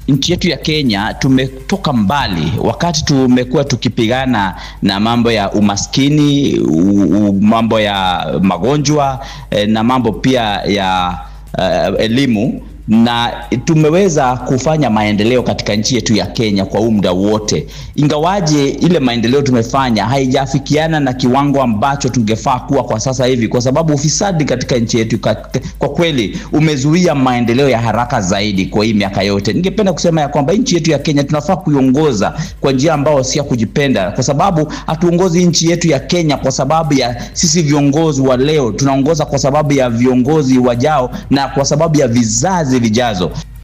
nchi yetu ya Kenya tumetoka mbali, wakati tumekuwa tukipigana na mambo ya umaskini, u, u, mambo ya magonjwa eh, na mambo pia ya uh, elimu na tumeweza kufanya maendeleo katika nchi yetu ya Kenya kwa muda wote, ingawaje ile maendeleo tumefanya haijafikiana na kiwango ambacho tungefaa kuwa kwa sasa hivi, kwa sababu ufisadi katika nchi yetu kwa kweli umezuia maendeleo ya haraka zaidi kwa hii miaka yote. Ningependa kusema ya kwamba nchi yetu ya Kenya tunafaa kuiongoza kwa njia ambayo si ya kujipenda, kwa sababu hatuongozi nchi yetu ya Kenya kwa sababu ya sisi viongozi wa leo, tunaongoza kwa sababu ya viongozi wajao na kwa sababu ya vizazi vijazo.